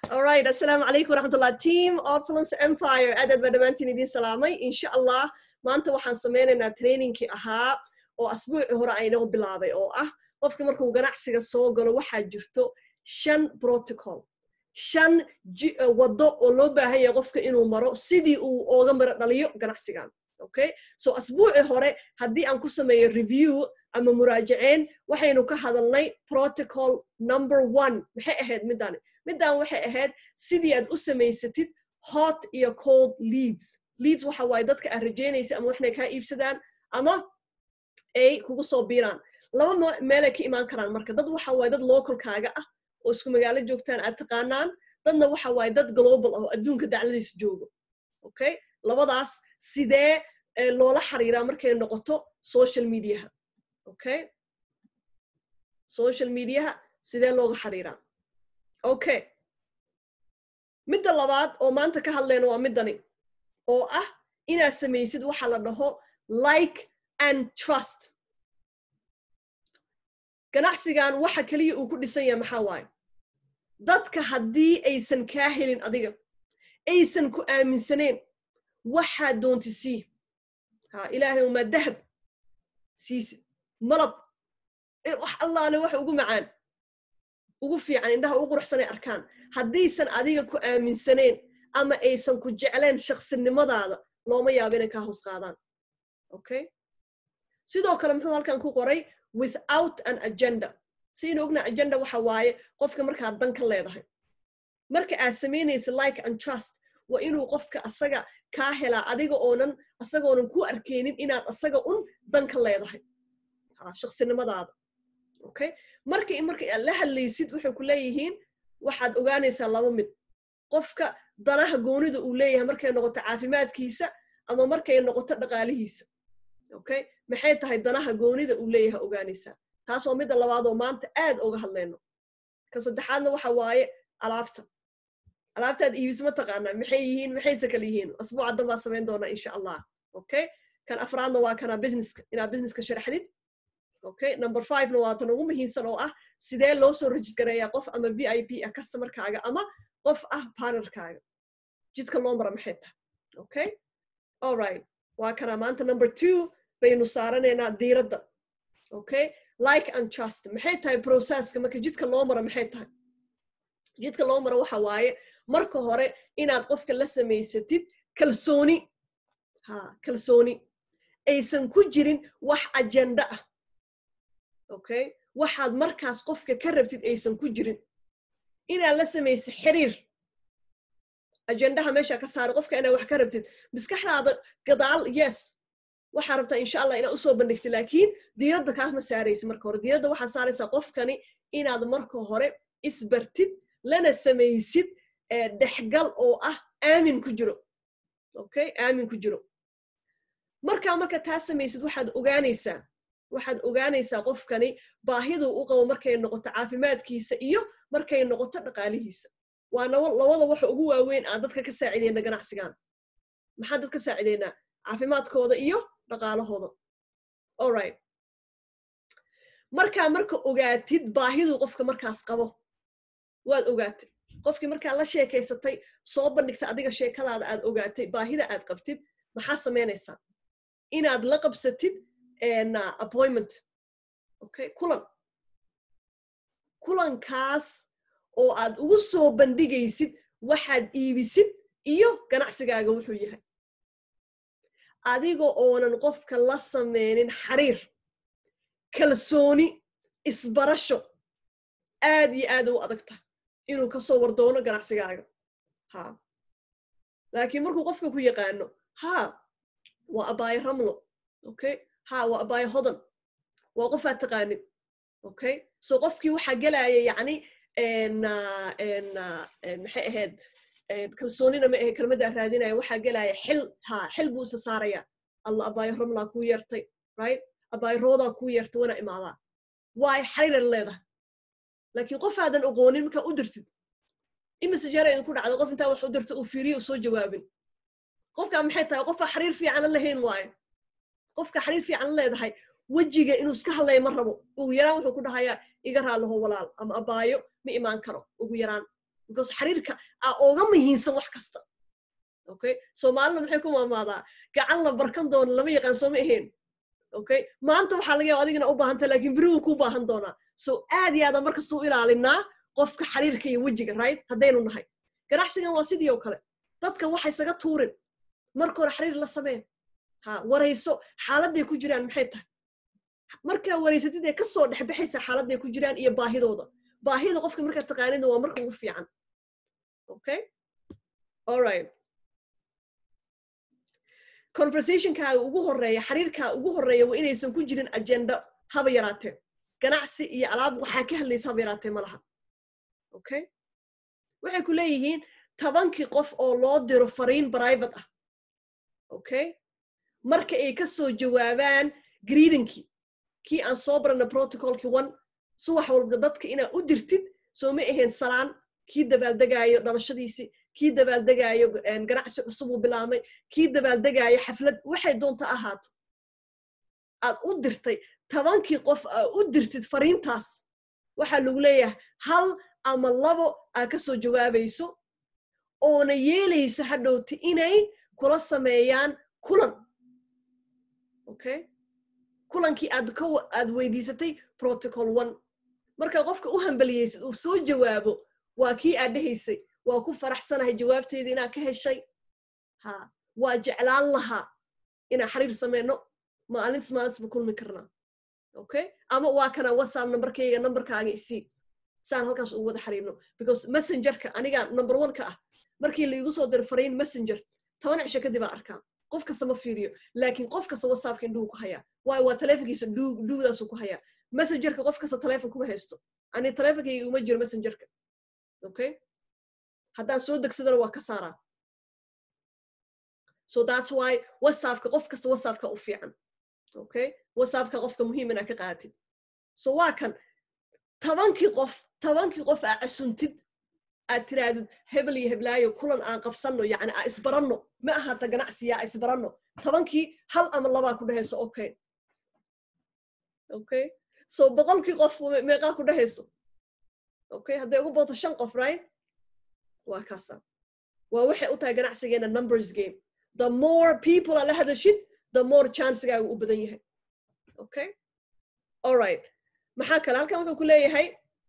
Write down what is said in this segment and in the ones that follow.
alright assalaamu calaykum waraxmatullah team opulence empire aad aad baa dhammaantiin idiin salaamay insha allah maanta waxaan sameynaynaa trainingkii ahaa oo asbuuci hore aynoo bilaabay oo ah qofka markuu ganacsiga soo galo waxaa jirto shan protocol shan waddo oo loo baahan yahay qofka inuu maro sidii uu ooga maro dhaliyo ganacsigan okay so asbuuci hore haddii aan ku sameeyo review ama muraajaceyn waxaynu ka hadalnay protocol number one maxay ahayd middani middan waxay ahayd sidii aad u samaysatid hot iyo cold leads leads waxa waaye dadka aad rajaynaysa ama waxnay kaa iibsadaan ama ay kugu soo biiraan laba meelay ka imaan karaan marka dad waxa waaye dad localkaaga ah oo isku magaalo joogtaan aad taqaanaan dadna waxa waaye dad global ah oo adduunka dacladiisa joogo okay labadaas sidee loola xiriiraa markay noqoto social mediaha okay social mediaha sidee looga xiriiraa okay midda labaad oo maanta ka hadlayna waa middani oo ah inaad samaysid waxa la dhaho like and trust ganacsigan waxa keliya uu ku dhisan yahay maxaa waaye dadka haddii aysan kaa helin adiga aysan ku aaminsaneen waxaad doonti sii ha ilaahay umaa dahab siisid malab wax allaale waxa ugu macaan ugu fiican indhaha ugu quruxsanay arkaan haddaysan adiga ku aaminsaneen ama aysan ku jecleen shaksinimadaada looma yaabo inay kaa hoos qaadaan okay sidoo kale muxuu halkan ku qoray without an agenda siinu ogna agenda waxa waaye qofka markaad dan ka leedahay marka aad samaynaysa like and trust waa inuu qofka asaga kaa helaa adiga oonan asagoonan ku arkeynin inaad asaga un dan ka leedahay shaksinimadaada okay marka marka aad la hadlaysid waxay ku leeyihiin waxaad ogaanaysaa laba mid qofka danaha goonida uu leeyahay markay noqoto caafimaadkiisa ama markay noqoto dhaqaalihiisa okay maxay tahay danaha goonida uu leeyahay ogaanaysaa taas waa midda labaadoo maanta aad oga hadlayno ka saddexaadna waxa waaye alaabta alaabtaad iibis ma taqaanaa maxay yihiin maxayse kale yihiin asbuuca dan baa samayn doonaa insha allah okay kan afraadna waa kana businesska inaad businesska sharaxdid okay number fivena waa tan ugu muhiimsan oo ah sidee loo soo rajisgareeyaa qof ama v i p ah customerkaaga ama qof ah partnerkaaga jidka loo mara maxay tahay okay alright waa kana maanta number two baynu saaranaynaa diiradda okay like and trust maxay tahay processka marka jidka loo maro maxay tahay jidka loo maro waxa waaye marka hore inaad qofka la samaysatid kalsooni ha kalsooni aysan ku jirin wax agenda ah okay waxaad markaas qofka ka rabtid aysan ku jirin inaad la samaysid xiriir ajendaha meesha ka saara qofka inaad wax ka rabtid maskaxdaada gadaal yes waxaa rabtaa insha allah inaad usoo bandhigtid laakiin diiradda kaas ma saaraysid marka hore diiradda waxaa saaraysaa qofkani inaad marka hore isbartid lana samaysid dhexgal oo ah aamin ku jiro okay aamin ku jiro markaa marka taa samaysid waxaad ogaanaysaa waxaad ogaanaysaa qofkani baahiduu u qabo markay noqoto caafimaadkiisa iyo markay noqoto dhaqaalihiisa waa labada waxa ugu waaweyn aan dadka ka saacideyna ganacsigan maxaan dad ka saacideynaa caafimaadkooda iyo dhaqaalahooda alright markaa marka ogaatid baahiduu qofka markaas qabo waad ogaatay qofkii markaa la sheekaysatay soo bandhigta adiga sheekadaada aad ogaatay baahida aad qabtid maxaa samaynaysaa inaad la qabsatid appointment okay kulan kulankaas oo aad ugu soo bandhigaysid waxaad iibisid iyo ganacsigaaga wuxuu yahay adiga oonan qofka la sameynin xariir kalsooni isbarasho aad iyo aad u adag tahay inuu ka soo wardoono ganacsigaaga ha laakiin markuu qofka ku yaqaano ha waa abaayo ramlo okay ha waa abaayo hodan waa qofaad taqaanid okay so qofkii waxaa gelaya yacni maxay ahayd kalsoonina ma ahe kelmaddaa raadinaya waxaa gelaya xil ha xil buu isa saaraya alla abaayo ramlaa kuu yeertay right abaayo roodaa kuu yeertay wana imaadaa waay xariiran leedahay laakiin qof aadan oqoonin markaa u dirtid imise jeera idinku dhacda qof intaa wax u dirta uu fiiriyo u soo jawaabin qofkaa maxay tahay qofka xariir fiican lahayn waayo qofka xariir fiican leedahay wejiga inuu iska hadlaya ma rabo ugu yaraan wuxuu ku dhahayaa iga raalaho walaal ama abaayo ma imaan karo ugu yaraan because xiriirka aa ooga muhiimsan wax kasta okay soomaalida maxay ku maamaadaa gacan la barkan doono lama yaqaan soo ma ahayn okay maanta waxaa laga yaaba adigina u baahanta laakiin beri wuu ku baahan doonaa so aad iyo aadaan markastuu ilaalinaa qofka xiriirka iyo wejiga right haddaynu nahay ganacsigan waa sidii oo kale dadka waxa isaga tuurin marka hore xiriir la sameen ha warayso xaaladday ku jiraan maxay tahay markaa waraysatid ee kasoo dhexbaxaysa xaaladday ku jiraan iyo baahidooda baahida qofka markaa taqaanida waa marka ugu fiican okay alright conversationkaaga ugu horeeya xiriirkaa ugu horeeya waa inaysan ku jirin agenda haba yaraatee ganacsi iyo alaab waxaa ka hadlaysa haba yaraatee ma laha okay waxay ku leeyihiin tobankii qof oo loo diro fariin private ah okay marka ay ka soo jawaabaan greedinkii kii aan soo barana protocolkii one subax walba dadka inaad u dirtid soo ma ahayn salaan kii dabaaldegaayo dhalashadiisii kii dabaaldegaayo ganacsi cusub uu bilaabmay kii dabaaldegaayo xaflad waxay doonta ahaato aad u dirtay tobankii qof aa u dirtid fariintaas waxaa lagu leeyahay hal ama labo aa ka soo jawaabayso oona yeelayso hadhowti inay kula sameeyaan kulan okay kulankii aad ka aad weydiisatay protocol one marka qofka u hambaliyeysid uu soo jawaabo waa kii aad dhehaysay waa ku faraxsanahay jawaabteedii inaad ka heshay ha waa jeclaan lahaa inaan xiriir sameyno maalintas maalintasba kulmi karnaa okay ama waa kana whatsapp numberkayga numberkaaga isii saan halkaas ugu wada xiriirno because messengerka aniga number one ka ah markii laigu soo diro fariin messenger toban cisho kadib aa arkaa qof kasta ma fiiriyo laakiin qof kasta whatsappka indhuhu ku hayaa waayo waa telefonkiisa dhuugdaasuu ku hayaa messengerka qof kasta telefon kuma haysto ani telefonkayga uma jiro messengerka okay haddaan soo degsadana waa ka saaraa so that's why whatsappka qof kasta whatsappka u fiican okay whatsappka qofka muhiim inaa ka qaatid so waa kan tobankii qof tobankii qof aa casuntid aad tirahdid hebel iyo heblaayo kulan aan qabsanno yani aa isbaranno ma ahaata ganacsiya aa isbaranno tobankii hal ama labaa ku dhehayso okay okay so boqolkii qof meeqaa ku dhehayso okay hadday ugu booto shan qof right waa kaasa waa waxay u tahay ganacsigeena numbers game the more people aa la hadashid the more chancegaagu u badan yahay okay alright maxaa kale halkan wuxuu ku leeyahay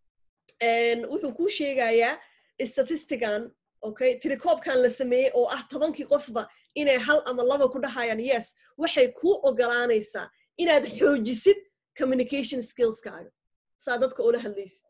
wuxuu kuu sheegayaa statistigan okay tirikoobkan la sameeyey oo ah tobankii qofba inay hal ama laba ku dhahayaan yes waxay kuu ogolaanaysaa inaad xoojisid communication skillskaaga saa dadka ula hadlaysid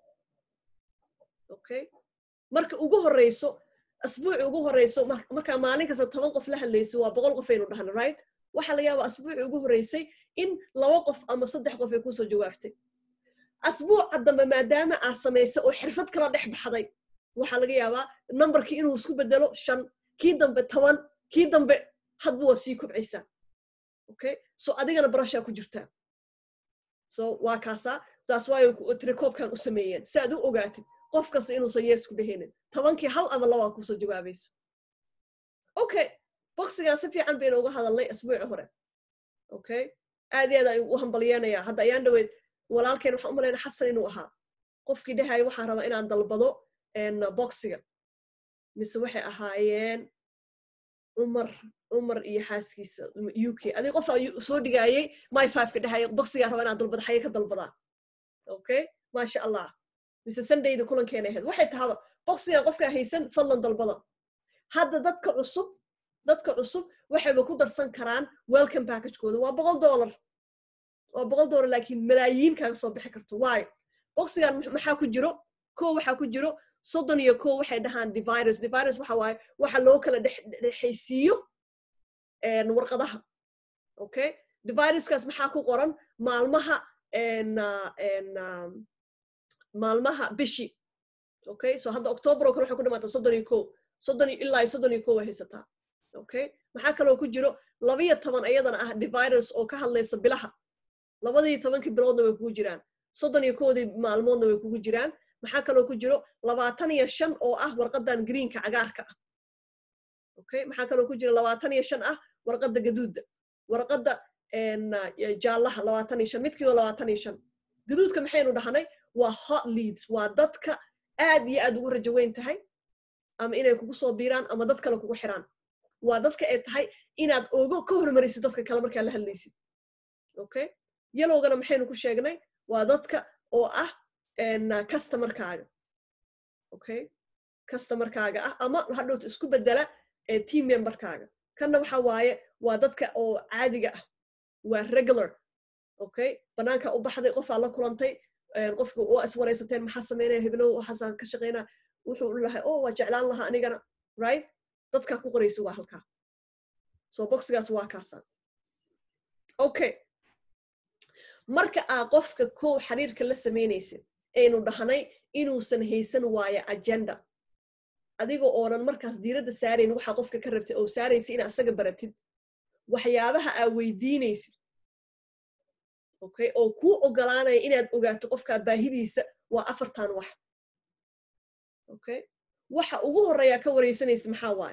okay marka ugu horeyso asbuuci ugu horeyso markaa maalin kasta toban qof la hadlayso waa boqol qof aynu dhahno right waxaa laga yaabaa asbuuci ugu horeysay in laba qof ama saddex qof ay kusoo jawaabtay asbuuca dambe maadaama aad samaysay oo xirfad kala dhex baxday waxaa laga yaabaa numberkii inuu isku bedelo shan kii dambe toban kii dambe hadba waa sii kobcaysaa okay so adigana barashaa ku jirtaa so waa kaasaa taas waayo trikoobkan u sameeyeen si aad u ogaatid qof kasta inuusan yees ku dhehaynin tobankii hal ama labaa kusoo jawaabayso okay boxigan si fiican baynu uga hadalnay asbuuci hore okay aad iyo aad aan u hambalyeenayaa hadda ayaan dhaweyd walaalkeen waxaan u malayna xasan inuu ahaa qofkii dhehaya waxaan rabaa inaan dalbado boxiga mise waxay ahaayeen umar umar iyo xaaskiisa u k adig qof soo dhigaayay my fiveka dhehaya boxigaa rabaa inaan dalbado xaye ka dalbadaa okay maasha allah mise sundayda kulankeena ahayd waxay tahaba boxigan qofkaa haysan fadlan dalbada hadda dadka cusub dadka cusub waxayba ku darsan karaan welcome packagekooda waa boqol dollar waa boqol dollar laakiin malaayiin kaaga soo bixi karto waayo boxigan maxaa ku jiro ko waxaa ku jiro soddon iyo ko waxay dhahaan divirus divirus waxa waaye waxa loo kala dhexaysiiyo warqadaha okay diviruskaas maxaa ku qoran maalmaha maalmaha bishi okay so hadda october oo kale waxay ku dhamaata soddon iyo ko soddon ilaa soddon iyo ko way haysataa okay maxaa kaloo ku jiro labiyo toban iyadana ah divirus oo ka hadlaysa bilaha labadii tobankii biloodna way kugu jiraan soddon iyo koodii maalmoodna way kugu jiraan maxaa kaloo ku jiro labaatan iyo shan oo ah warqadan greenka cagaarka ah okay maxaa kaloo ku jiro labaatan iyo shan ah warqadda gaduudda warqadda jaallaha labaatan iyo shan midkiiba labaatan iyo shan gaduudka maxaynu dhahnay waa hot leads waa dadka aad iyo aad ugu rajo weyn tahay ama inay kugu soo biiraan ama dad kale kugu xiraan waa dadka ay tahay inaad ogo ka hormarisid dadka kale markaa la hadlaysid okay yalowgana maxaynu ku sheegnay waa dadka oo ah customerkaaga okay customerkaaga ah ama hadhowta isku bedela team memberkaaga kanna waxa waaye waa dadka oo caadiga ah waa regular okay banaanka u baxday qofaa la kulantay qofka waa iswaraysateen maxaa sameynaya heblow waxaasaa ka shaqeynaa wuxuu lahay o waa jeclaan lahaa anigana right dadkaa ku qoraysa waa halkaa so boxigaas waa kaasa okay marka aa qofka kow xiriirka la samaynaysid aynu dhahnay inuusan haysan waayo agenda adiga oonan markaas diiradda saarayn waxaa qofka ka rabtay oo saaraysa ina asaga baratid waxyaabaha aa weydiinaysid okay oo kuu ogolaanaya inaad ogaato qofkaa baahidiisa waa afartan wax okay waxa ugu horreeyaa ka waraysanaysa maxaa waaye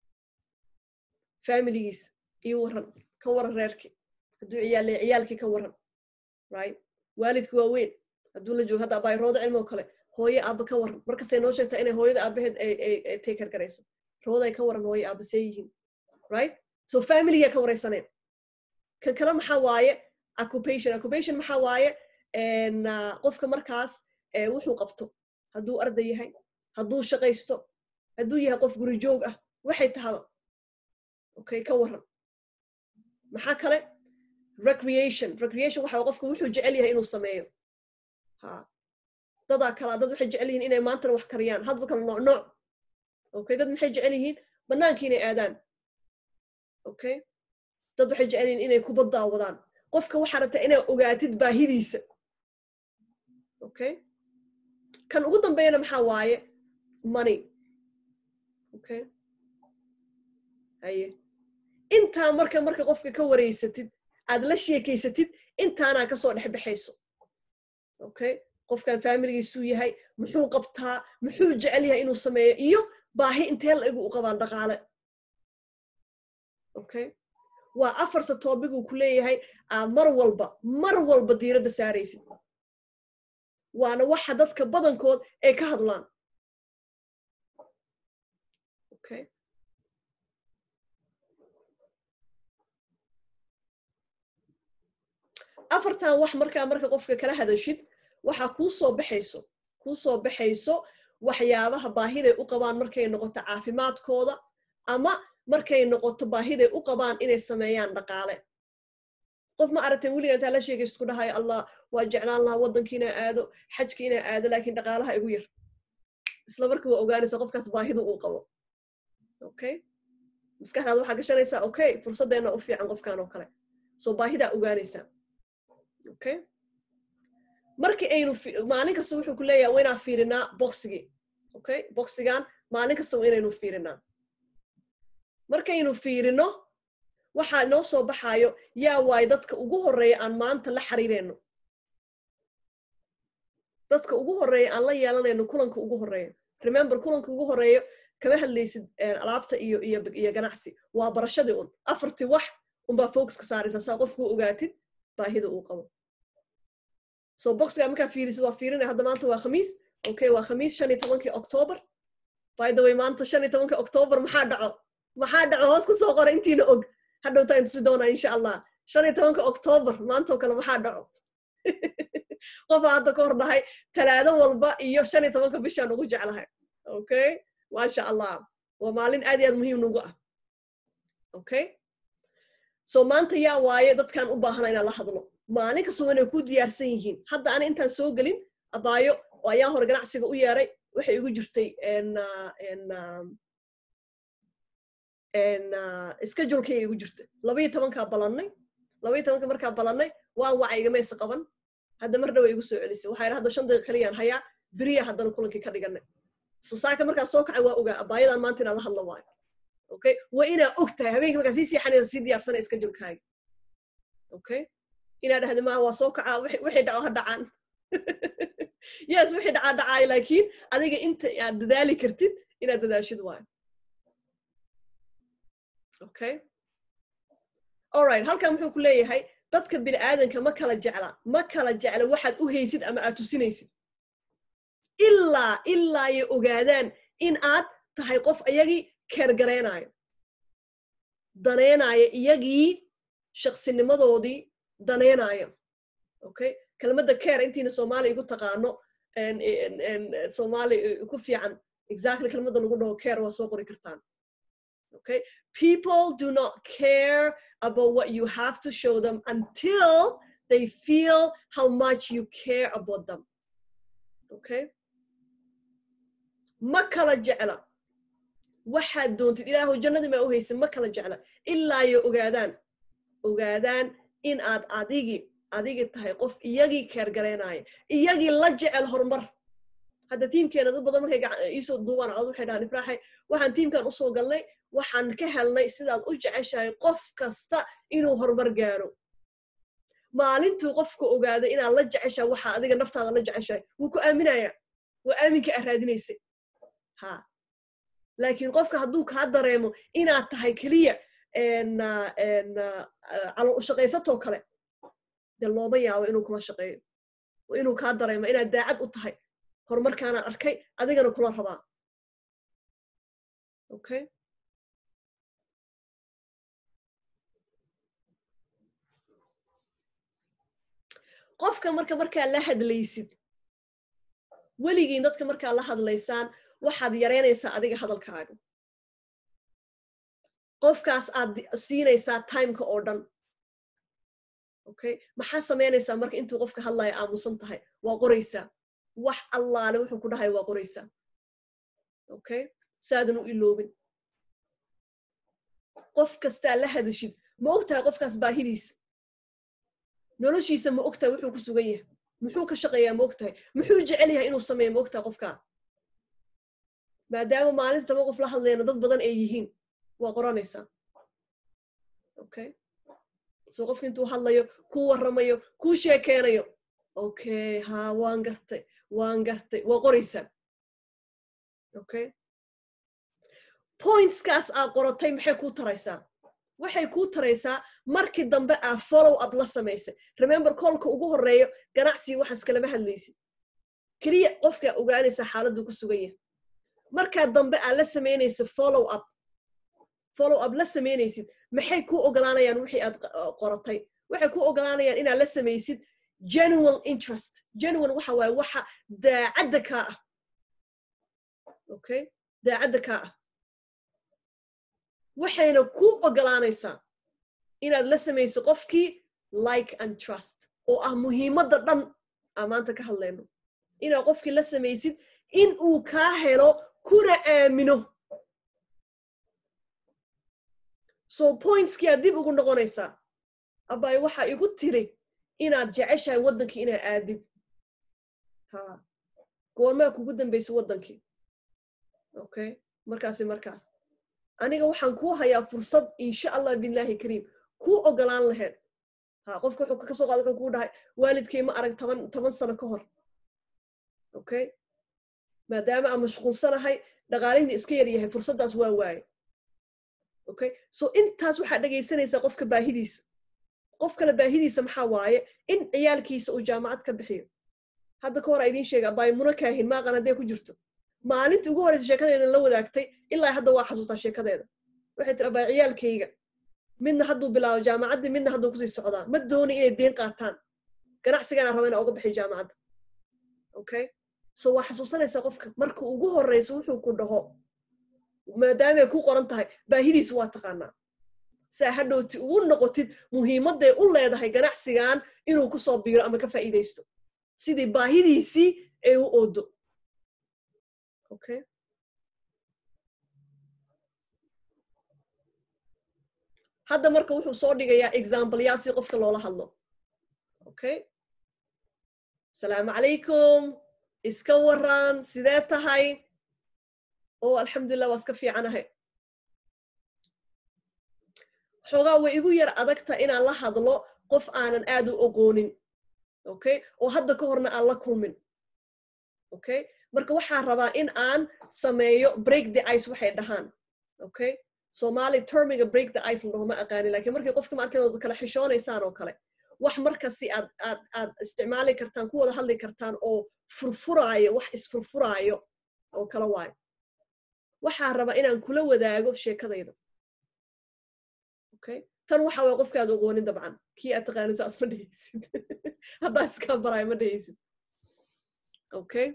familigiisa iyo waran ka waran reerkii hadduu ciyaal ciyaalkii ka waran right waalidka waa weyn hadduu la joogo hadda abaay rooda cilmo kale hooye aaba ka waran markastay noo sheegtaa inay hooyada aabaheed ay taker garayso rooday ka waran hooye aaba see yihiin right so familigaa ka waraysaneen kan kale maxaa waaye occupation occupation maxaa waaye qofka markaas wuxuu qabto hadduu arday yahay hadduu shaqaysto hadduu yahay qof guri joog ah waxay tahaba okay ka waran maxaa kale recreation recreation waxa qofka wuxuu jecel yahay inuu sameeyo ha dadaa kalaa dad waxay jecel yihiin inay maantana wax kariyaan hadba kala nooc nooc okay dad maxay jecel yihiin bannaankii inay aadaan okay dad waxay jecel yihiin inay kubad daawadaan qofka waxaa rabtaa inaad ogaatid baahidiisa okay kan ugu dambeeyana maxaa waaye money okay haye intaa marka marka qofka ka wareysatid aad la sheekaysatid intaanaa kasoo dhex baxayso okay qofkan familigiisuu yahay muxuu qabtaa muxuu jecel yahay inuu sameeyo iyo baahi intee la-egu u qabaan dhaqaale okay waa afarta toobiguu ku leeyahay aa mar walba mar walba diiradda saaraysid waana waxa dadka badankood ay ka hadlaan okay afartan wax markaa marka qofka kala hadashid waxaa kuu soo baxayso kuu soo baxayso waxyaabaha baahiday u qabaan markay noqoto caafimaadkooda ama markay noqoto baahiday u qabaan inay sameeyaan dhaqaale qof ma aragteen weliga intaa la sheegaysid ku dhahayo allah waa jeclaan lahaa waddanki inaa aado xajki inaa aado laakiin dhaqaalaha igu yar isla marka waa ogaanaysa qofkaas baahida uu qabo okay maskaxdaada waxaa gashanaysaa okay fursaddeena u fiican qofkan oo kale soo baahidaa ogaanaysaa okay markii aynu maalin kasta wuxuu ku leeyahay waa inaan fiirinaa boxigii okay boxigan maalin kasta waa inaynu fiirinaa markaynu fiirino waxaa noo soo baxaayo yaa waayo dadka ugu horreeya aan maanta la xiriirayno dadka ugu horreeya aan la yeelanayno kulanka ugu horreeya remember kulanka ugu horreeyo kama hadlaysid alaabta iyo iyo iyo ganacsi waa barashadii un afartii wax unbaa focus ka saaraysaa saa qofkuu ogaatid baahida uu qabo so boxiga markaa fiirisid waa fiirinaya hadda maanta waa khamiis okay waa khamiis shan iyo tobankii october by the way maanta shan iyo tobankii october maxaa dhaco maxaa dhaco hoos ku soo qora intiina og hadhowta in tusi doonaa insha allah shan iyo tobanka october maantoo kale maxaa dhaco qofaa hadda ka hor dhahay talaado walba iyo shan iyo tobanka bishaan ugu jeclahay okay maasha allah waa maalin aad iyo aad muhiim nagu ah okay so maanta yaa waaye dadkaan u baahana inaan la hadlo maalin kasta waa inay ku diyaarsan yihiin hadda ana intaan soo gelin abaayo oo ayaa hore ganacsiga u yeeray waxay igu jirtay schedulekayga igu jirta labaiyo tobankaa balannay labaiyo tobanka markaa balannay waan waca igamaysa qaban hadda mar dhawa igu soo celisay waxaa yidhi hadda shan daqiiqa kaliyaan hayaa beriya haddana kulankii ka dhiganay sosaaka markaa soo kacay waa ogaa abaayadan maanta inaan la hadla waayo okay waa inaa og tahay habeenkii markaa sii siixanaysa sii diyaarsanay schedulekaaga okay inaa dhahda maa waa soo kacaa wixii dhaco ha dhacaan yes wixii dhacaa dhacaayo laakiin adiga inta aad dadaali kartid inaad dadaashid waayo okay alright halkan muxuu ku leeyahay dadka bini aadanka ma kala jecla ma kala jecla waxaad u haysid ama aad tusinaysid ilaa ilaa ay ogaadaan in aad tahay qof iyagii keergaraynayo danaynaaya iyagii shaksinimadoodii danaynaya okay kelmadda care intiina soomaaliya igu taqaano soomaali ku fiican exactly kelmadda lagu dhaho care waa soo qori kartaan okay people do not care about what you have to show them until they feel how much you care about them okay ma kala jecla waxaad doontid ilaahu jannadii maa u haysin ma kala jecla ilaa yo ogaadaan ogaadaan in aad adigi adigi tahay qof iyagii keergaraynaya iyagii la jecel horumar hadda tiimkeena dad badan markay iisoo duubaan cod waxay dhahaan ifraaxay waxaan tiimkan usoo galnay waxaan ka helnay sidaad u jeceshahay qof kasta inuu horumar gaaro maalintuu qofka ogaaday inaad la jeceshahay waxaa adiga naftaada la jeceshahay wuu ku aaminaya waa aaminka aad raadinaysay ha laakiin qofka hadduu kaa dareemo inaad tahay keliya calo ushaqaysatoo kale dee looma yaabo inuu kula shaqeeyo inuu kaa dareemo inaad daacad u tahay horumarkaanaan arkay adigana kula rabaa okay qofka marka markaa la hadlaysid weligiin dadka markaa la hadlaysaan waxaad yaraynaysaa adiga hadalkaaga qofkaas aad siinaysaa timeka oo dhan okay maxaa samaynaysaa marka intuu qofka hadlaya aamusan tahay waa qoraysaa wax allaale wuxuu ku dhahay waa qoraysaa okay saadan u iloobin qof kastaa la hadashid ma og tahay qofkaas baahidiisa noloshiisa ma og tahay wuxuu ku sugan yahay muxuu ka shaqeeyaa ma og tahay muxuu jecel yahay inuu sameeyo ma og tahay qofkaa maadaama maalinta taba qof la hadlayna dad badan ay yihiin waa qoranaysaa okay so qofka intuu hadlayo kuu warramayo kuu sheekeynayo okay ha waan gartay waan gartay waa qoraysaa okay pointskaas aa qoratay maxay kuu taraysaa waxay kuu taraysaa markii dambe aa follow up la samaysay remember koolka ugu horreeyo ganacsiga waxaas kalama hadlaysid keliya qofkaa ogaanaysaa xaaladdu ku sugan yahay markaa dambe aa la samaynaysa follow up follow up la samaynaysid maxay kuu ogolaanayaan wixii aad qoratay waxay kuu ogolaanayaan inaad la samaysid genuine interest genuine waxa waaye waxa daacadda kaa ah okay daacadda kaa ah waxayna kuu ogolaanaysaa inaad la samayso qofkii like and trust oo ah muhiimadda dhan aa maanta ka hadlayno inaad qofkii la samaysid in uu kaa helo kuna aamino so pointskii aad dib ugu noqonaysaa abay waxaa igu tiri inaad jeceshahay waddankii inaad aadid ha goormaa kugu dambaysa waddankii okay markaasi markaas aniga waxaan kuu hayaa fursad insha allah billahi kariim kuu ogolaan lahayd ha qofka wuxuu kasoo qaada wuxuu kuu dhahay waalidkay ma arag toban toban sano ka hor okay maadaama aan mashquulsanahay dhaqaalihina iska yar yahay fursaddaas waa waaye okay so intaas waxaad dhegaysanaysaa qofka baahidiisa qof kale baahidiisa maxaa waaye in ciyaalkiisa uu jaamacad ka bixiyo hadda ka hor a idiin sheega abaay muna kaahin maaqan hadday ku jirto maalintii ugu horreysa sheekadeedan la wadaagtay ilaa hadda waa xasuustaa sheekadeeda waxay tiri abaay ciyaalkayga midna hadduu bilaabo jaamacaddii midna hadduu kusii socdaa ma dooni inay deen qaataan ganacsigaana raba inaa uga bixiyo jaamacadda okay so waa xasuusanaysaa qofka marka ugu horreysa wuxuu ku dhaho maadaamay ku qoran tahay baahidiisu waa taqaanaa saa hadhowti ugu noqotid muhiimadday u leedahay ganacsigan inuu ku soo biiro ama ka faa'iidaysto sidii baahidiisii ay u oodo okay hadda marka wuxuu soo dhigayaa exampleyaa si qofka loola hadlo okay asalaamu calaykum iska waran sidee tahay oo alxamdulilah waa iska fiicanahay xoogaa way igu yar adagta inaan la hadlo qof aanan aad u oqoonin okay oo hadda ka horna aan la kulmin okay marka waxaa rabaa in aan sameeyo break the ice waxay dhahaan okay somali termiga break the ice ladhaho ma aqaanin lakin markii qofka markeed kala xishoonaysaan oo kale wax markasi aad aad aad isticmaali kartaan ku wada hadli kartaan oo furfuraayo wax isfurfuraayo oo kala waayo waxaa raba inaan kula wadaago sheekadayda okay tan waxa waye qofkaad oqoonin dabcan kii aad taqaanid saas ma dhehaysid haddaa iskaa baraayo ma dhehaysid okay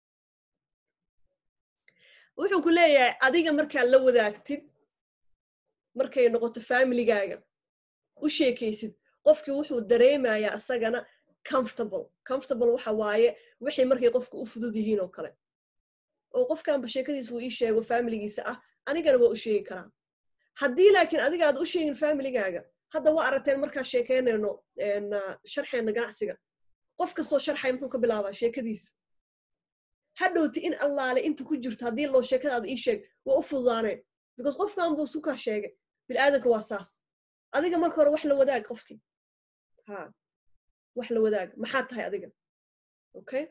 wuxuu ku leeyahay adiga markaad la wadaagtid markay noqoto familigaaga u sheekaysid qofkii wuxuu dareemayaa isagana comfortable comfortable waxa waaye wixii markay qofka u fudud yihiin oo kale oo qofkanba sheekadiisa uu ii sheego familigiisa ah anigana waa u sheegi karaa haddii laakiin adiga aad u sheegin familigaaga hadda waa aragteen markaan sheekeynayno sharxeenna ganacsiga qof kastoo sharxay muxuu ka bilaabaa sheekadiisa hadhowti in allaale inta ku jirto haddii loo sheekadaada ii sheeg waa u fududaaneen because qofkan buu sukaa sheegay bilaadanka waa saas adiga marka hore wax la wadaag qofkii ha wax la wadaag maxaad tahay adiga okay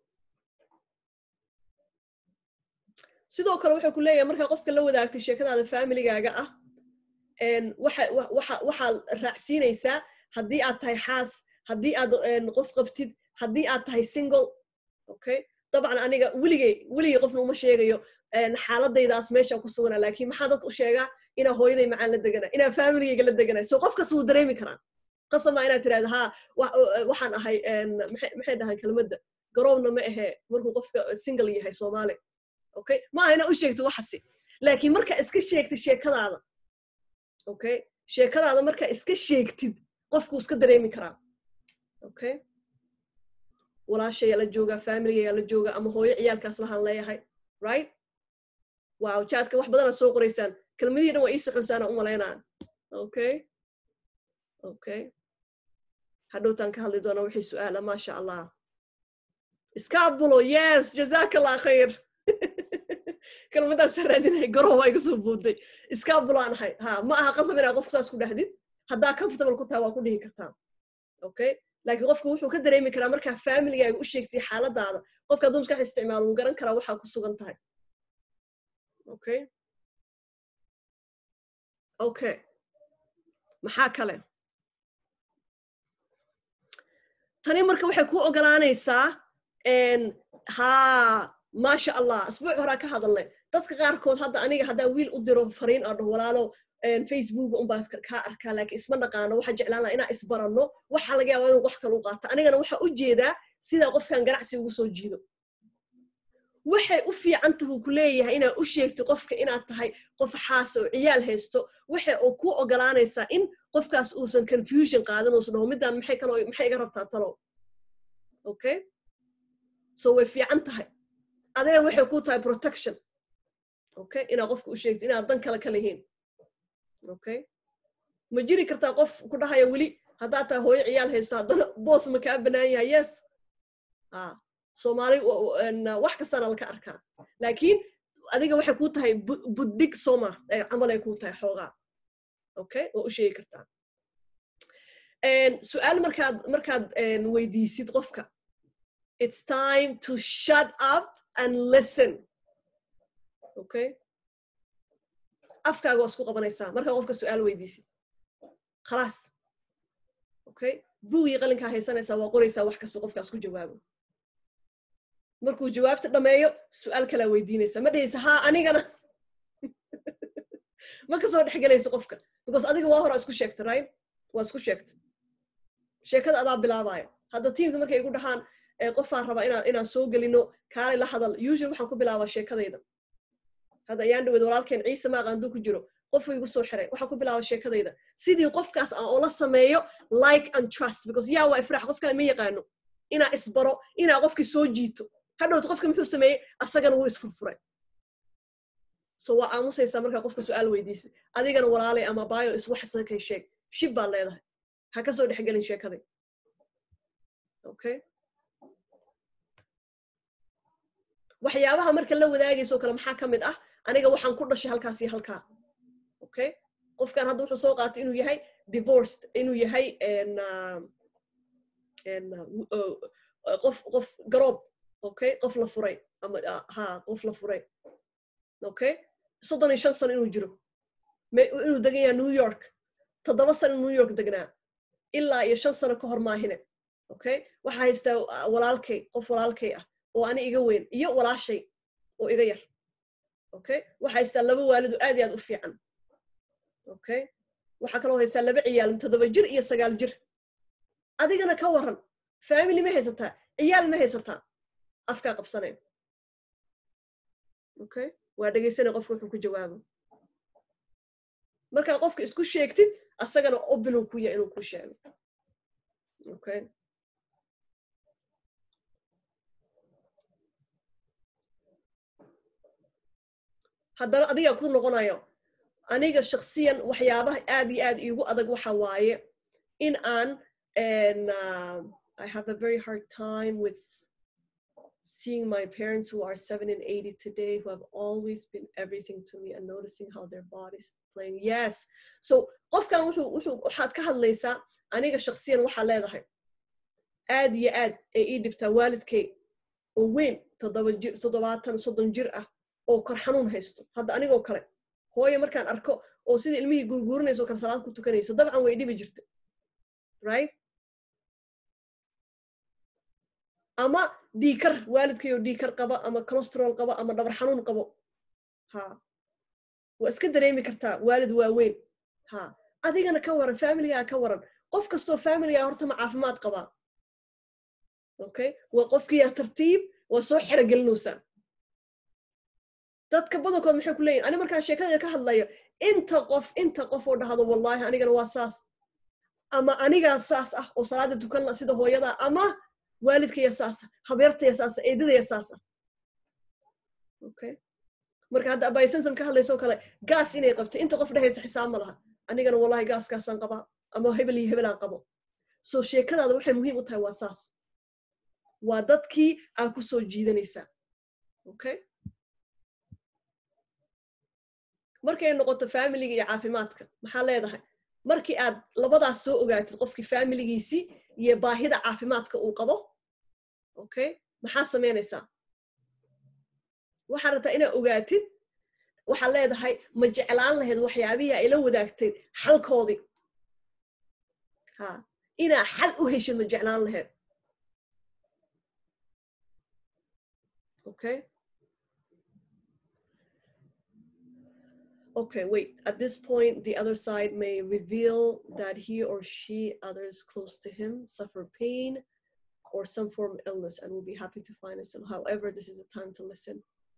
sidoo kale wuxuu ku leeyahay markaa qofka la wadaagtay sheekadaada familigaaga ah waxaad raacsiinaysaa haddii aad tahay xaas haddii aad qof qabtid haddii aad tahay single okay dabcan aniga weligay weligay qofna uma sheegayo xaaladaydaas meesha ku sugana laakiin maxaa dadka u sheegaa inaa hooyaday macaan la degana inaa familigayga la degana so qof kasta wuu dareemi karaa qasama inaad tirahda ha waxaan ahay maxay dhahaan kelmadda garoobna ma ahe markuu qofka single yahay soomaali okay ma aha inaa u sheegto waxasi laakiin marka iska sheegtid sheekadaada okay sheekadaada marka iska sheegtid qofkuu iska dareemi karaa okay walaashayaa la joogaa familigayaa la joogaa ama hooyo ciyaalkaas lahaan leeyahay right wow jaadka wax badanaad soo qoraysaan kelmadihii dhan waa ii soconsaana u malaynaan okay okay hadhowtaan ka hadli doona wixii su-aala maasha allah iskabulo yes jazaka allah khayr kelmadaas raadinahay garow waa iga soo buuday iskabulaan ahay ha ma aha qasab inaa qofka saas ku dhahdid haddaa comfortable ku tahay waa ku dhihi kartaa okay laakiin qofka wuxuu ka dareemi karaa markaa familigaaga u sheegtay xaaladaada qofka hadduu maskax isticmaalo wuu garan karaa waxaa ku sugan tahay okay okay maxaa kale tani marka waxay ku ogolaanaysaa ha maasha allah asbuuc horaa ka hadalnay dadka qaarkood hadda aniga haddaa wiil u diro fariin aa dhaho walaalo facebook unbaa kaa arkaa laakiin isma naqaano waxaa jeclaan laha inaa isbaranno waxaa laga yaabaa inuu wax kale u qaato anigana waxaa u jeedaa sidaa qofkan ganacsi ugu soo jiido waxay u fiican tahu ku leeyahay inaad u sheegto qofka inaad tahay qof xaasa oo ciyaal haysto waxay oo ku ogolaanaysaa in qofkaas uusan confusion qaadan uusan dhaho middaan maxay kalo maxay iga rabtaa talo okay so way fiican tahay adee waxay ku tahay protection okay inaad qofka u sheegto inaad dan kale ka lihiin okay ma jiri kartaa qof ku dhahaya weli haddaad tahay hooyo ciyaal haysto haddana boos ma kaa banaan yahay yes a soomaali wax kastaana laka arkaa laakiin adiga waxay ku tahay buddig soma camalay ku tahay xoogaa okay waa u sheegi kartaa su-aal markaad markaad weydiisid qofka it's time to shut up and listen okay afkaaga waa isku qabanaysaa markaa qofka su-aal weydiisid khalaas okay buugii qalinkaa haysanaysaa waa qoraysaa wax kasta qofkaas ku jawaabo markuu jawaabta dhameeyo su-aal kalaa weydiinaysa ma dhehaysa ha anigana ma kasoo dhexgelayso qofka because adiga waa hora isku sheegta right waa isku sheegta sheekada adaa bilaabaya hadda tiimka markay igu dhahaan qofaan rabaa inaan inaan soo gelino kaalay la hadal usually waxaan ku bilaabaa sheekadayda hadda ayaan dhaweed walaalkeen ciise maaq anduu ku jiro qofuu igu soo xiray waxaan ku bilaabaa sheekadayda sidii qofkaas aan oola sameeyo like and trust because yaa waa ifrax qofkaan ma yaqaano inaa isbaro inaa qofkii soo jiito hadhowta qofka muxuu sameeyey asagana wuu isfurfuray so waa aamusaysaa markaa qofka su-aal weydiisay adigana walaalay ama baayo iswaxsakay sheeg shib baad leedahay ha ka soo dhexgelin sheekaday okay waxyaabaha marka la wadaagayso kale maxaa ka mid ah aniga waxaan ku dhashay halkaas iyo halkaa okay qofkan hadda wuxuu soo qaatay inuu yahay divorced inuu yahay qof qof garoob okay qof la furay ama ha qof la furay okay soddon iyo shan sano inuu jiro inuu degan yahay new york toddoba sano new york degnaa ilaa iyo shan sano ka hor maahine okay waxaa haystaa walaalkay qof walaalkay ah oo ani iga weyn iyo walaashay oo iga yar okay waxaa haystaa laba waalidu aad iyo aad u fiican okay waxaa kaloo haystaa laba ciyaal toddoba jir iyo sagaal jir adigana ka waran family ma haysataa ciyaal ma haysataa afkaa qabsanayn okay waa dhegaysanay qofka wuxuu ku jawaabo markaa qofka isku sheegtid asagana obiluu ku yahay inuu ku sheego okay haddana adigaa ku noqonayo aniga shaksiyan waxyaabaha aad iyo aad iigu adag waxa waaye in aan I have a very hard time with seeing my parents who are 7 and 80 today who have always been everything to me and noticing how their bodies playing yes so qofkan wuxuu wuxuu waxaad ka hadlaysaa aniga shaksiyan waxaa leedahay aad iyo aad ay ii dhibtaa waalidkay oo weyn toddoba jir toddobaatan soddon jir ah oo kor xanuun haysto hadda anigoo kale hooyo markaan arko oo sidai ilmihii guurguurinayso kale salaad ku tukanayso dabcan way dhibi jirta right ama dhiikar waalidkayoo dhiikar qaba ama colostrol qaba ama dhabar xanuun qabo ha waa iska dareemi kartaa waalid waaweyn ha adigana ka waran familigaa ka waran qof kastoo familigaa horta ma caafimaad qabaa okay waa qofkiyaa tartiib waa soo xero gelinaysaa dadka badankood maxay ku leeyihin ani markaan sheekadayda ka hadlayo inta qof inta qof oo dhahdo wallahi anigana waa saas ama anigaa saas ah oo salaada tukan la sida hooyadaa ama waalidkaya saasa habeertaya saasa eedadaya saasa okay marka hadda abaysansan ka hadlaysoo kale gaas inay qabtay inta qof dhehaysa xisaab ma laha anigana wallahi gaaskaasaan qabaa ama hebel iyo hebelaan qabo so sheekadaada waxay muhiim u tahay waa saas waa dadkii aa ku soo jiidanaysaa okay markay noqoto familiga iyo caafimaadka maxaa leedahay markii aad labadaas soo ogaatid qofkii familigiisii iyo baahida caafimaadka uu qabo okay maxaa samaynaysaa waxaa rabtaa inaad ogaatid waxaad leedahay ma jeclaan lahayd waxyaabihii ay la wadaagtay xalkoodii ha inaa xal u heshid ma jeclaan lahayd okay okay, wait, at this point, the other side may reveal that he or she, others close to him, suffer pain or some form of illness and will be happy to find us. However, this is the time to listen.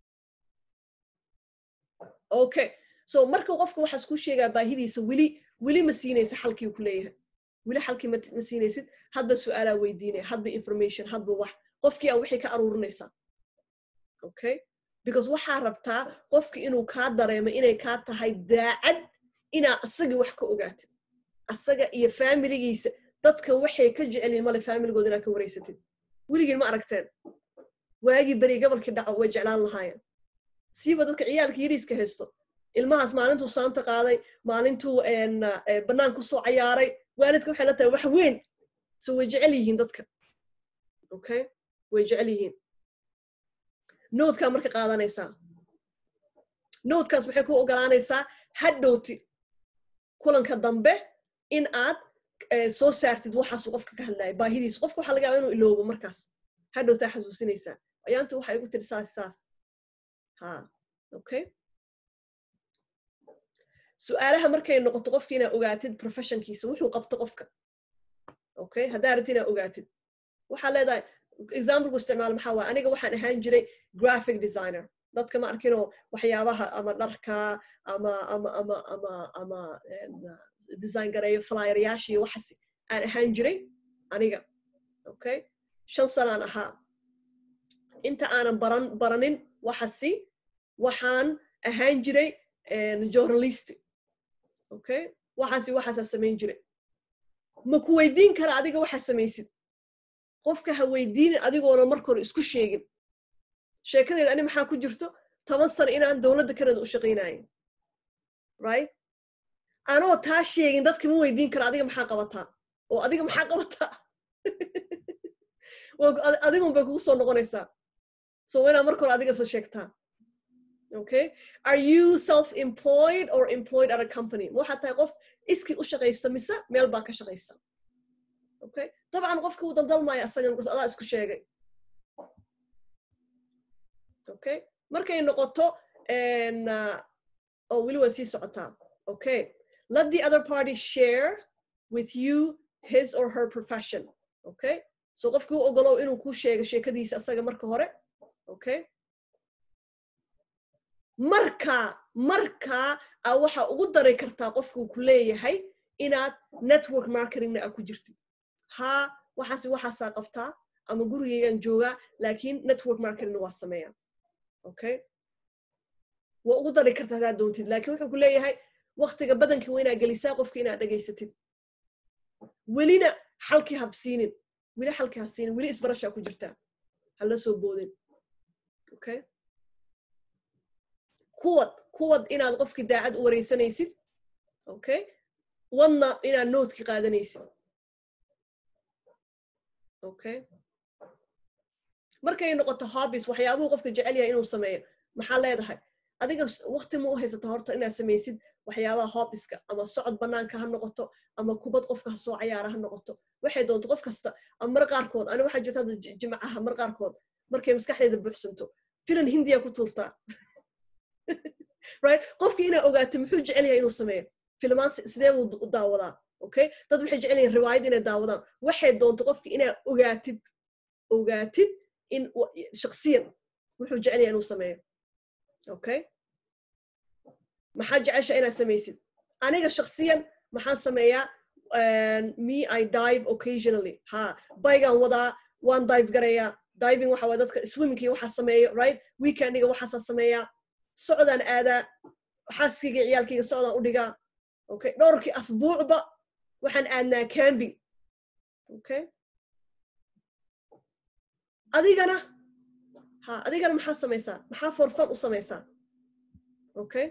Okay, so marka qofka waxaa isku sheegaa baahidiisa weli weli ma siinaysa xalkii ku leeyahay weli xalkii ma siinaysid hadba su-aalaa weydiinaya hadba information hadba wax qofkii aa wixii ka aruurinaysaa okay because waxaa rabtaa qofki inuu kaa dareemo inay kaa tahay daacad inaa asagii wax ka ogaatid asaga iyo faamiligiisa dadka waxay ka jecelyihin male faamiligooda inaa ka wareysatid weligiin ma aragteen waagii beri gobolkii dhaco way jeclaan lahaayeen siiba dadka ciyaalka yariiska haysto ilmahaas maalintuu saanta qaaday maalintuu bannaan kusoo cayaaray waalidka waxay la tahay wax weyn so way jecel yihiin dadka okay way jecel yihiin noodkaa marka qaadanaysaa noodkaas maxay ku ogolaanaysaa hadhowti kulanka dambe in aad soo saartid waxaasu qofka ka hadlaya baahidiisa qofka waxaa laga yaaba inuu iloobo markaas hadhowtaa xasuusinaysaa ayaanta waxay igu tiri saas saas ha okay su-aalaha markay noqoto qofka inaa ogaatid professionkiisa wuxuu qabto qofka okay haddaa rabti inaa ogaatid waxaa leedahay exampleku isticmaal maxaa waay aniga waxaan ahaan jiray graphic designer dadka ma arkinoo waxyaabaha ama dharka ama ama ama ama ama design gareeyo flyeryaasha iyo waxaas aan ahaan jiray aniga okay shan sanaan ahaa inta aanan baran baranin waxasi waxaan ahaan jiray journalist okay waxaasi waxaasaa samayn jiray ma ku weydiin kara adiga waxaa samaysid qofka ha weydiinin adigoona marka hore isku sheegin sheekadeeda ani maxaa ku jirto toban sano inaan dowladda kanada u shaqaynayo right anoo taa sheegin dadka ma weydiin karo adiga maxaa qabataa oo adiga maxaa qabataa adigun bay kugu soo noqonaysaa so waa inaad marka hore adiga soo sheegtaa okay are you self-employed or employed at a company ma waxaad tahay qof iskii u shaqaysta mise meel baa ka shaqaysa okay dabcan qofka uu daldalmaayo asagan bas adaa isku sheegay okay markay noqoto oo weli waa sii socotaa okay let the other party share with you his or her profession okay so qofkii u ogolow inuu ku sheego sheekadiisa asaga marka hore okay marka marka a waxa ugu dari kartaa qofkuu ku leeyahay inaad network marketingna a ku jirtid haa waxaas waxaasaa qabtaa ama gurigeygan joogaa laakiin network marketingna waa sameeyaa okay waa ugu dari kartaa hadaad doontid lakiin wuxuu ku leeyahay waktiga badankii waa inaad gelisaa qofka inaad dhegaysatid welina xalkii habsiinin weli xalkii habsiinin weli isbarashaa ku jirtaa hala soo boodin okay kuwad kuwad inaad qofkii daacad u wareysanaysid okay wadna inaad noodki qaadanaysid okay markay noqoto hobbies waxyaabuhu qofka jecel yahay inuu sameeyo maxaa leedahay adiga wakti ma u haysata horta inaad samaysid waxyaabaha hobbiska ama socod banaanka ha noqoto ama kubad qofka ha soo cayaara ha noqoto waxay doonto qof kasta ama mar qaarkood ani waxaa jirta hadda jimcaha mar qaarkood markay maskaxdeeda buuxsanto filan hindiya ku tuurtaa right qofkii inaa ogaato muxuu jecel yahay inuu sameeyo filmaan sidee buu u daawadaa okay dad waxay jecel yihin riwaayad inay daawadaan waxay doonto qofkii inaa ogaatid ogaatid in shaksiyan wuxuu jecel yahay inuu sameeyo okay maxaa jecesha inaad samaysid aniga shaksiyan maxaan sameeyaa me i dive occasionally ha baygaan wadaa waan dive garayaa diving waxa waa dadka swimmingkii waxaa sameeyo right weekendiga waxaasaa sameeyaa socdaan aadaa xaaskayga ciyaalkayga socdaan u dhigaa okay dhowrkii asbuucba waxaan aadnaa cambing okay adigana ha adigana maxaa samaysaa maxaa forfan u samaysaa okay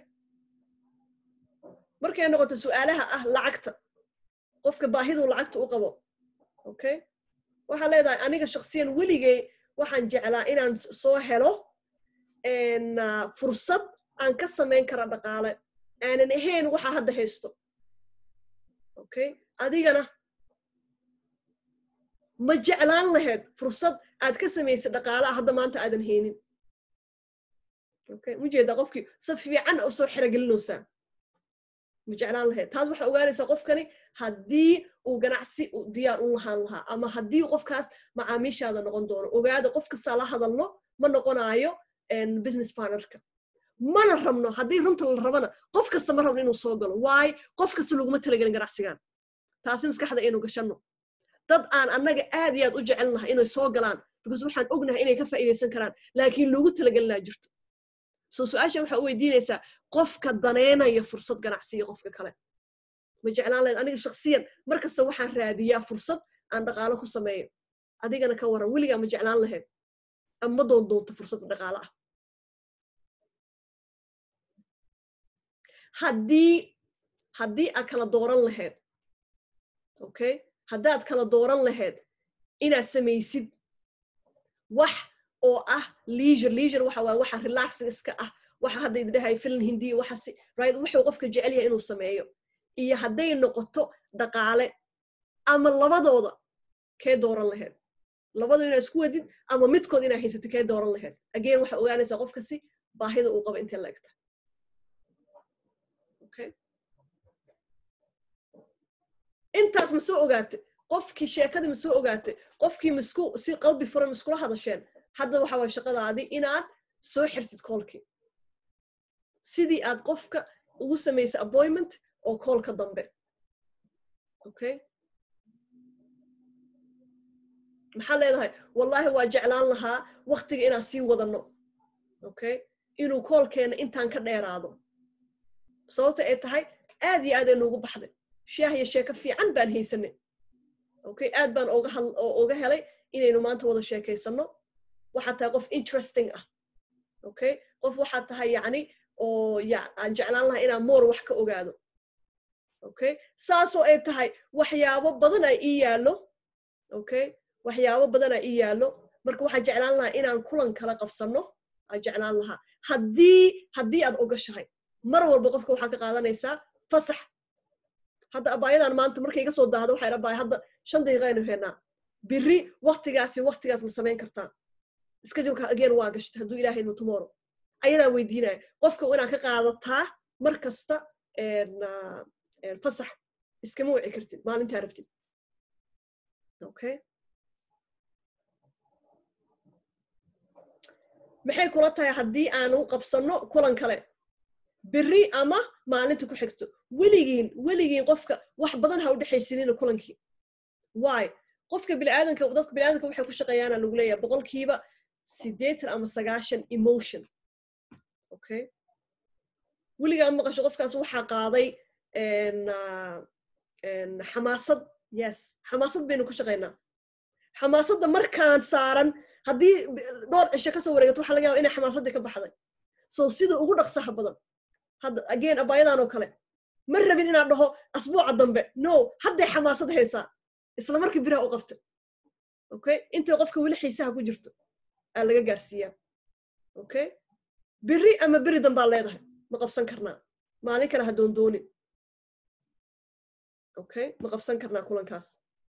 markay noqoto su'aalaha ah lacagta qofka baahiduu lacagta u qabo okay waxaa leedahay aniga shaksiyan weligay waxaan jeclaa inaan soo helo fursad aan ka samayn kara dhaqaale aanan ahayn waxa hadda haysto okay adigana ma jeclaan lahayd fursad aad ka samaysid dhaqaalaha hadda maanta aadan haynin okay mujeedaa qofkii si fiican u soo xerogelinaysaa ma jeclaan lahayd taas waxaa ogaanaysaa qofkani haddii uu ganacsi diyaar u lahaan lahaa ama haddii qofkaas macaamiishaada noqon doono ogaada qof kastaa la hadalno ma noqonaayo business partnerka mana rabno haddii runta la rabana qof kasta ma rabno inuu soo galo waayo qof kasta laguma talagelin ganacsigan taasi maskaxda aynu gashanno dad aan annaga aad iyo aad u jecel laha inay soo galaan because waxaan ognahay inay ka faa'iidaysan karaan laakiin loogu talagelinaa jirto soo su-aasha waxaa u weydiinaysaa qofka daneynaya fursad ganacsiga qofka kale ma jeclaan lahayd aniga shaksiyan mar kasta waxaan raadiyaa fursad aan dhaqaalo ku sameeyo adigana ka waran weligaa ma jeclaan lahayd ama doon doonto fursadda dhaqaale ah haddii haddii aad kala dooran lahayd okay haddaad kala dooran lahayd inaad samaysid wax oo ah leisure leisure waxa waa waxa relaxing iska ah waxa hadda idhahay filan hindiya waxasi right wuxuu qofka jecel yahay inuu sameeyo iyo hadday noqoto dhaqaale ama labadooda kee dooran lahayd labadoo inaad isku wadid ama midkood inaad haysatid kee dooran lahayd again waxaa ogaanaysaa qofkasi baahida uu qabo intee laegta okay intaas ma soo ogaatay qofkii sheekadii ma soo ogaatay qofkii misku si qalbi furan miskula hadasheen hadda waxa waye shaqadaadii inaad soo xirtid koolkii sidii aad qofka ugu samaysay appointment oo koolka dambe okay maxaa leedahay wallahi waa jeclaan lahaa waktiga inaan sii wadanno okay inuu koolkeena intaan ka dheeraado sababta ay tahay aad iyo aad ay noogu baxday shaah iyo sheeko fiican baan haysanay okay aad baan oga helay inaynu maanta wada sheekaysanno waxaad tahay qof interesting ah okay qof waxaad tahay yacni oo aan jeclaan lahaa inaan moor wax ka ogaado okay saasoo ay tahay waxyaabo badan ay ii yaallo okay waxyaabo badan ay ii yaallo marka waxaan jeclaan lahaa inaan kulan kala qabsanno aan jeclaan lahaa haddii haddii aad ogashahay mar walba qofka waxaa ka qaadanaysaa fasax hadda abaayadan maanta markay iga soo daahda waxay rabaay hadda shan daqiiqa aynu heenaa biri waktigaasi waktigaas ma samayn kartaa scheduleka again waa gashtay hadduu ilaahay idmo tomorrow ayadaa weydiinaya qofka inaad ka qaadataa mar kasta fasax iskama wici kartid maalintaa rabtid okay maxay kula tahay haddii aanu qabsanno kulan kale beri ama maalinta ku xigto weligiin weligiin qofka wax badan ha u dhexaysinina kulankii why qofka biniaadanka dadka biniaadanka waxay ku shaqeeyaana lagu leeyahay boqolkiiba siddeetan ama sagaashan emotion okay weligaa maqasho qofkaas waxaa qaaday xamaasad yes xamaasad baynu ku shaqaynaa xamaasadda markaan saaran haddii dhowr cisho kasoo wareegato waxa laga yaba inay xamaasaddii ka baxday so sida ugu dhaqsaha badan hadda again abaayadan oo kale ma rabin inaan dhaho asbuuca dambe no hadday xamaasad haysaa isla markii biraha u qabta okay intay qofka weli xiisaha ku jirto aa laga gaarsiiyaa okay beri ama beri dambaa leedahay ma qabsan karnaa maalin kale ha doondoonin okay ma qabsan karnaa kulankaas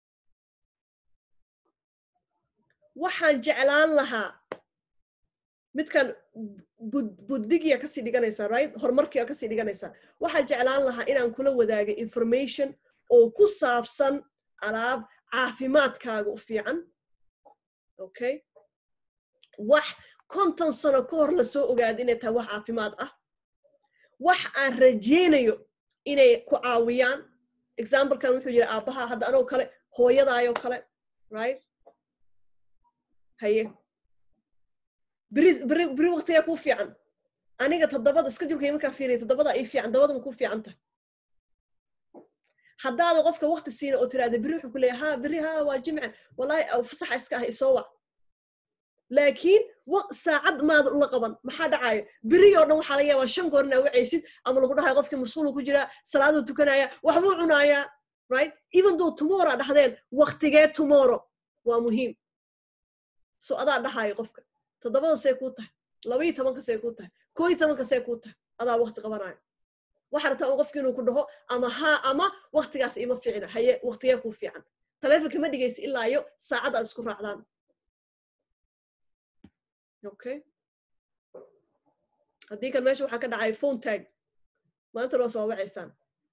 waxaan jeclaan lahaa midkan buddigiya kasii dhiganaysaa right horumarkiya kasii dhiganaysaa waxaan jeclaan lahaa inaan kula wadaaga information oo ku saabsan alaab caafimaadkaaga u fiican okay wax konton sano ka hor lasoo ogaada inay tahay wax caafimaad ah wax aan rajeynayo inay ku caawiyaan examplekan wuxuu yidhi aabbaha hadda anoo kale hooyadaayoo kale right haye beri beri beri waktigaa kuu fiican aniga toddobada iska julkay markaa fiiriya toddobada ii fiican dabadama kuu fiican tahay haddaada qofka wakti siina oo tiraahda beri wuxuu ku leeya ha beri ha waa jimce wallahi fasaxa iska ah isoo wac laakiin saacad maada ula qaban maxaa dhacayo beri oo dhan waxaa laga yaabaa shan goor inaa wacaysid ama lagu dhahayo qofkii mashquulu ku jiraa salaaduu tukanaya waxbuu cunayaa right even though tomorrow dhahdeen waktigee tomorrow waa muhiim so adaa dhahayo qofka toddobada see kuu tahay labaiyo tobanka see kuu tahay koo iyo tobanka see kuu tahay adaa wakti qabanayo waxaa rabtaa un qofki inuu ku dhaho ama haa ama waktigaas ima fiicna haye waktigee kuu fiican taleefonka ma dhigaysa ilaa iyo saacad aad isku raacdaan okay haddii kan meesha waxaa ka dhacay phone tag maanta loo soo wacaysaan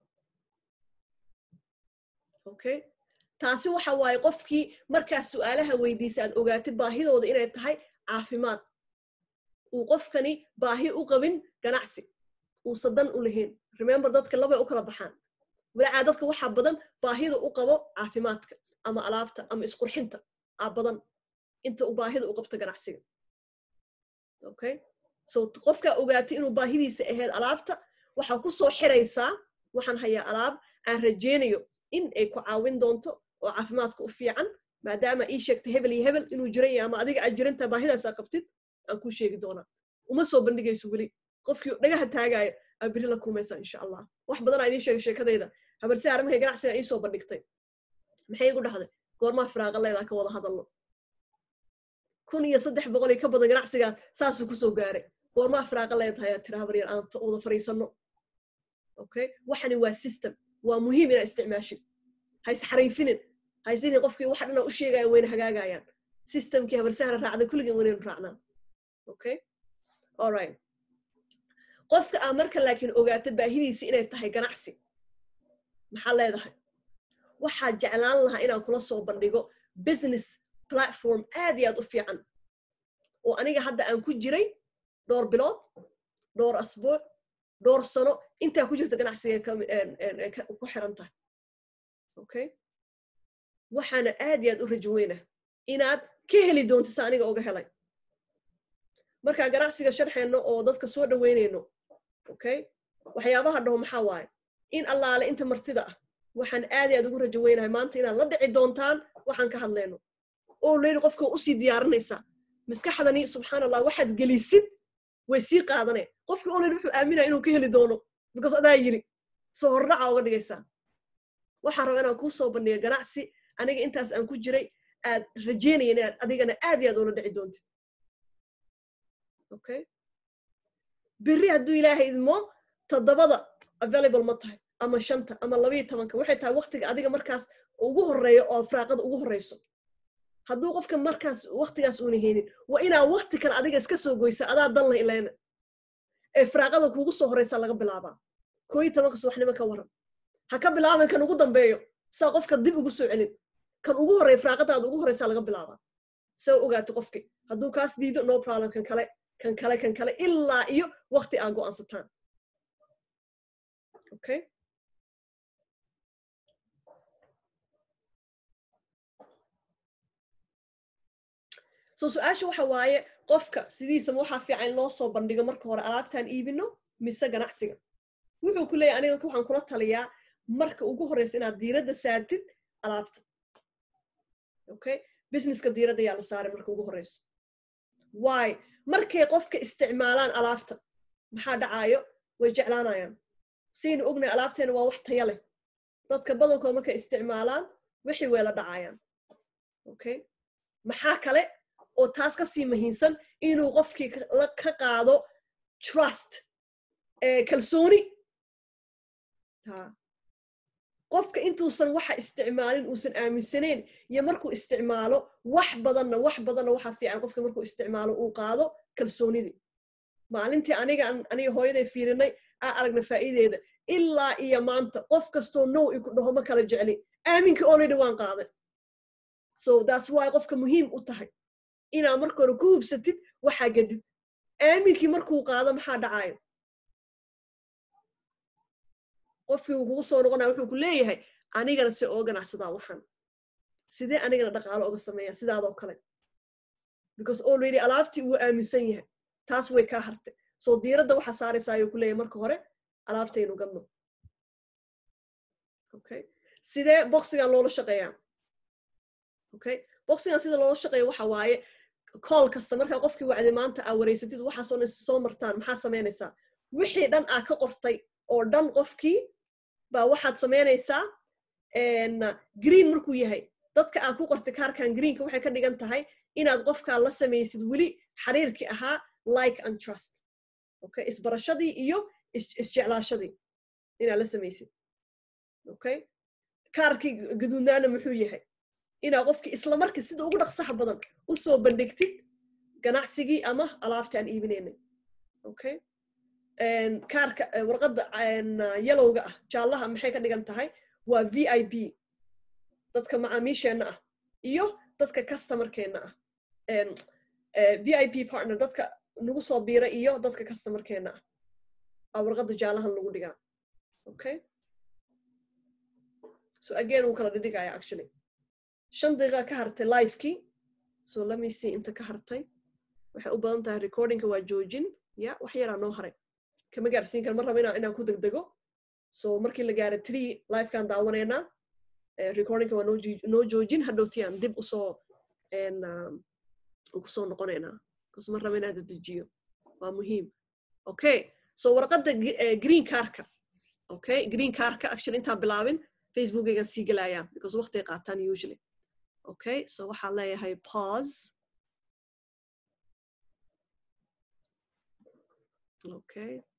okay taasi waxa waaye qofkii markaa su'aalaha weydiisa aad ogaatid baahidooda inay tahay caafimaad uu qofkani baahi u qabin ganacsi uusa dan u lahayn remember dadka labay u kala baxaan walacaa dadka waxaa badan baahida u qabo caafimaadka ama alaabta ama isqurxinta aa badan inta u baahida u qabto ganacsiga okay so qofkaa ogaatay inuu baahidiisa ahayd alaabta waxaa ku soo xiraysaa waxaan hayaa alaab aan rajeynayo in ay ku caawin doonto oo caafimaadka u fiican maadaama ii sheegta hebel iyo hebel inuu jiran yahay ama adiga aad jirantaa baahidaasaa qabtid aan kuu sheegi doonaa uma soo bandhigayso weli qofkii dhagaha taagaayo aa beri la kulmaysaa insha allah wax badanaa idiin sheegay sheekadayda habarsi arrimahay ganacsiga ii soo bandhigtay maxay igu dhahday goormaa firaaqa leedaa ka wada hadalno kun iyo saddex boqol iyo ka badan ganacsigaa saasuu kusoo gaaray goormaa firaaqa leedahay aad tira habaryar aan wada fariisanno okay waxani waa system waa muhiim inaa isticmaashid ha isxariifinin haysinin qofkii waxa dhanaa u sheegaya wayna hagaagayaan systemkii habarsahana raacda kulligeen waynaynu raacnaa okay alright qofka aa marka laakiin ogaata baahidiisi inay tahay ganacsi maxaa leedahay waxaa jeclaan lahaa inaan kula soo bandhigo business platform aad iyo aad u fiican oo aniga hadda aan ku jiray dhowr bilood dhowr asbuuc dhowr sano intaa ku jirta ganacsigeed ku xiran tahay okay waxaana aad iyo aad u rajo weyna inaad ka heli doonto sa aniga oga helay markaa ganacsiga sharxeenno oo dadka soo dhaweynayno okay waxyaabaha dhaho maxaa waaye in allaale inta martida ah waxaan aad iyo aad ugu rajo weynahay maanta inaad la dhici doontaan waxaan ka hadlayno oo leyli qofka usii diyaarinaysaa maskaxdani subxaan allah waxaad gelisid way sii qaadaneen qofkii oleyli wuxuu aaminaya inuu ka heli doono because adaa yiri soo hordhaca uga dhigaysaa waxaan raba inaan kuu soo bandhiga ganacsi aniga intaas aan ku jiray aad rajeynayan inaad adigana aad iyo aad ula dhici doontid okay berri hadduu ilaahay idmo toddobada available ma tahay ama shanta ama labayo tobanka waxay tahay waktiga adiga markaas ugu horeeyo oo firaaqada ugu horeyso hadduu qofka markaas waktigaas uuna heynin waa inaa wakti kale adiga iska soo goysa adaa danla ilayna ee firaaqada kuugu soo horeysa laga bilaabaa koo iyo tobanka subaxnimo ka waran ha ka bilaaban kan ugu dambeeyo saa qofka dib ugu soo celin kan ugu horreeya firaaqadaada ugu horeysa laga bilaabaa saa ogaata qofki hadduu kaas diido no problem kan kale kan kale kan kale ilaa iyo wakti aa go'aansataan okay so su-aasha waxa waaye qofka sidiisaba waxaa fiican in loo soo bandhigo marka hore alaabtaan iibino mise ganacsiga wuxuu ku leeyahy aniga waxaan kula taliyaa marka ugu horeysa inaad diiradda saartid alaabta okay businesska diiradda yaa la saaray marka ugu horeyso why markay qofka isticmaalaan alaabta maxaa dhacaayo way jeclaanayaan saynu ognahay alaabteena waa wax taya leh dadka badankooda markay isticmaalaan wixii way la dhacayaan okay maxaa kale oo taas ka sii muhiimsan inuu qofkii ka qaado trust kalsooni qofka intuusan waxa isticmaalin uusan aaminsaneyn iyo markuu isticmaalo wax badanna wax badanna waxaa fiican qofka markuu isticmaalo uu qaado kalsoonidii maalintii aniga aniga hooyaday fiirinay aa aragna faa'iideeda ilaa iyo maanta qof kastoo now iku dhaho ma kala jecli aaminka already waan qaaday so that's why qofka muhiim u tahay inaad marka hore ku hubsatid waxaa gadid aaminkii markuu qaado maxaa dhacayo qofkii uu kugu soo noqonaya wuxuu ku leeyahay anigana se oo ganacsadaa waxaan sidee anigana dhaqaalo oga sameeya sidaadoo kale because already alaabtii wuu aaminsan yahay taas way kaa hartay soo diiradda waxaa saaraysaa ayuu ku leeyahay marka hore alaabtaynu gadno okay sidee boxigan loola shaqeeyaa okay boxigan sida loola shaqeeya waxa waaye call kasta markaa qofkii wacday maanta aa wareysatid waxaasoo dhan soo martaan maxaa samaynaysaa wixii dhan aa ka qortay oo dhan qofkii baa waxaad samaynaysaa green markuu yahay dadka aad ku qortay kaarkan greenka waxay ka dhigan tahay inaad qofkaa la samaysid weli xiriirkii ahaa like and trust okay isbarashadii iyo isjeclaashadii inaad la samaysid okay kaarkii gaduudnaana muxuu yahay inaad qofkii isla markii sida ugu dhaqsaha badan u soo bandhigtid ganacsigii ama alaabta aan iibinaynay okay kaarka warqadda yalowga ah jaallaha maxay ka dhigan tahay waa v i b dadka macaamiisheenna ah iyo dadka customarkeenna ah v i p partner dadka nagu soo biira iyo dadka customarkeenna ah aa warqadda jaallahan lagu dhigaa okay so again wuu kala dhidhigaya actually shan daqiiqa ka hartay livekii so lemme see inta ka hartay waxay u badan tahay recordingka waa joojin ya wax yaraa noo haray kama gaarsiin kara mar raba inaan ku degdego so markii la gaara tree livekaan daawanaynaa recordingka waa noo joojin hadhowtiyaan dib usoo kusoo noqonaynaa bcause mar raba inaan dadejiyo waa muhiim okay so warqadda green carka okay green carka actually intaan bilaabin facebookaygaan sii gelayaa because waqtiay qaataan usually okay so waxaan leeyahay pause okay